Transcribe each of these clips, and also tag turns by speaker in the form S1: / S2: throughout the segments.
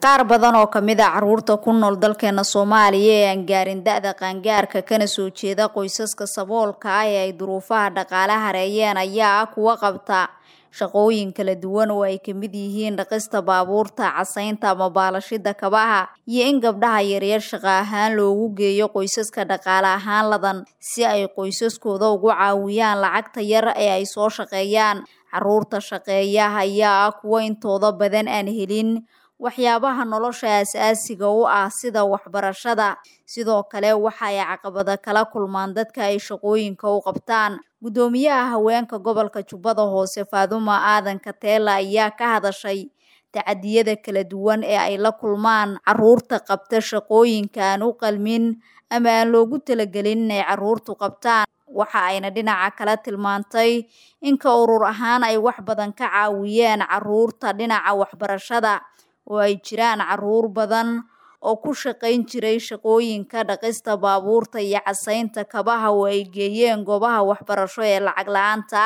S1: qaar badan oo kamid a caruurta ku nool dalkeena soomaaliya ee aan gaarin da-da qaangaarka kana soo jeeda qoysaska saboolka ah ee ay duruufaha dhaqaale hareeyeen ayaa ah kuwa qabta shaqooyin kala duwan oo ay kamid yihiin dhaqista baabuurta casaynta ama baalashida kabaha iyo in gabdhaha yaryar shaqo ahaan loogu geeyo qoysaska dhaqaale ahaan ladan si ay qoysaskooda ugu caawiyaan lacagta yar ee ay soo shaqeeyaan caruurta shaqeeya ayaa ah kuwa intooda badan aan helin waxyaabaha nolosha aasaasiga u ah sida waxbarashada sidoo kale waxa ay caqabada kala kulmaan dadka ay shaqooyinka u qabtaan guddoomiyaha haweenka gobolka jubbada hoose faaduma aadan kateela ayaa ka hadashay tacadiyada kala duwan ee ay la kulmaan caruurta qabta shaqooyinka aan u qalmin ama aan loogu talagelin inay caruurtu qabtaan waxa ayna dhinaca kala tilmaantay inka urur ahaan ay wax badan ka caawiyeen caruurta dhinaca waxbarashada oo ay jiraan caruur badan oo ku shaqayn jiray shaqooyinka dhaqista baabuurta iyo casaynta kabaha oo ay geeyeen goobaha waxbarasho ee lacag la-aanta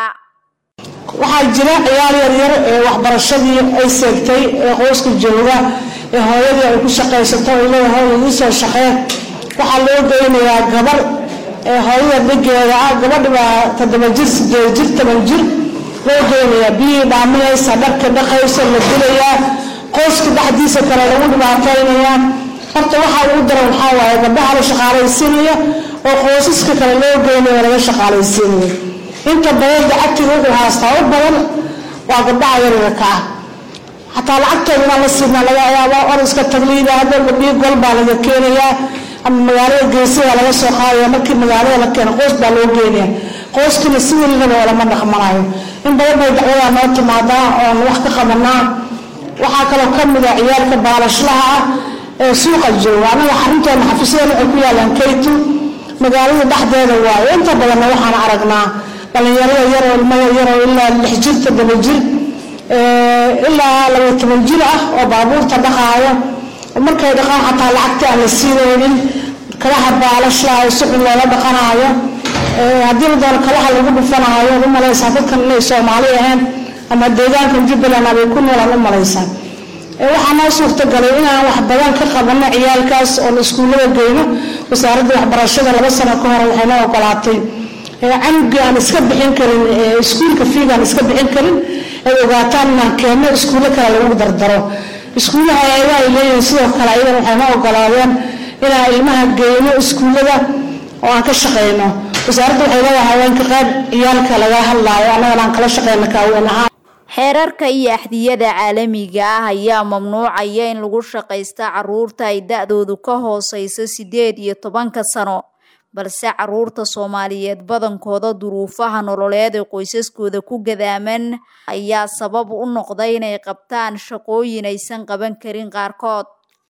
S2: waxaa jira ciyaar yaryar ee waxbarashadii ay seegtay ee qoyska jooga ee hooyadii ay ku shaqaysato ay leedahay idin soo shaqee waxaa loo geynayaa gabar ee hooyada dhigeeda ah gabadhi baa toddoba jir sideed jir toban jir loo geynayaa biyihii dhaaminaysa dharka dhaqaysa la dilayaa qoyska dhexdiisa kale lagu dhibaataynayaa horta waxaa ugu daran waxaa waaye gabdhaha la shaqaalaysiinaya oo qoysaska kale loo geynayo laga shaqaalaysiinayo inta badan lacagtiga wuxuu haastaa u badan waa gabdhaha yaryarka ah xataa lacagtooda inaan la siinaa laga yaaba or iska tagliida hadda gabdhihii gol baa laga keenayaa ama magaalada geesidaa laga soo qaadaya markii magaalada la keeno qoys baa loo geenaya qoyskina si welilaba olama dhaqmanayo in badan bay dacwadaa noo timaadaa oon wax ka qabanaa waxaa kaloo ka mid a ciyaalka baalashlaha ah ee suuqa jooga annaga xarunteena xafiisyada waxay ku yaalaan kaytu magaalada dhexdeeda waayo inta badanna waxaan aragnaa dhalinyarada yaroo ilmada yaroo ilaa lix jir toddoba jir ilaa laba toban jir ah oo baabuurta dhaqaayo markay dhaqaan xataa lacagta aan la siinaynin kalaha baalashlaha ee suxun loola dhaqanaayo haddii la doono kalaha lagu dhufanaayo u malaysaa dadkan inay soomaali ahayn ama deegaankan jubbaland abay ku noolaan u malaysaa waxaa noo suurtagalay inaan wax badan ka qabano ciyaalkaas oon iskuullada geyno wasaaradda waxbarashada laba sano ka hore waxay noo ogolaatay canugii aan iska bixin karin iskuulka fiiga aan iska bixin karin ay ogaataan inaan keenno iskuullo kale lagu dardaro iskuullaha ayaga ay leeyihiin sidoo kale ayagan waxay noo ogolaadeen inaan ilmaha geyno iskuullada oo aan ka shaqeyno wasaaradda waxay leedahay haweenka qayb ciyaalka laga hadlaayo annagana aan kala shaqeyno kaaweyn ahaan
S1: xeerarka iyo axdiyada caalamiga ah ayaa mamnuucaya in lagu shaqaysta caruurta ay da-doodu ka hooseyso sideed iyo tobanka sano balse caruurta soomaaliyeed badankooda duruufaha nololeed ee qoysaskooda ku gadaaman ayaa sabab u noqday inay qabtaan shaqooyin aysan qaban karin qaarkood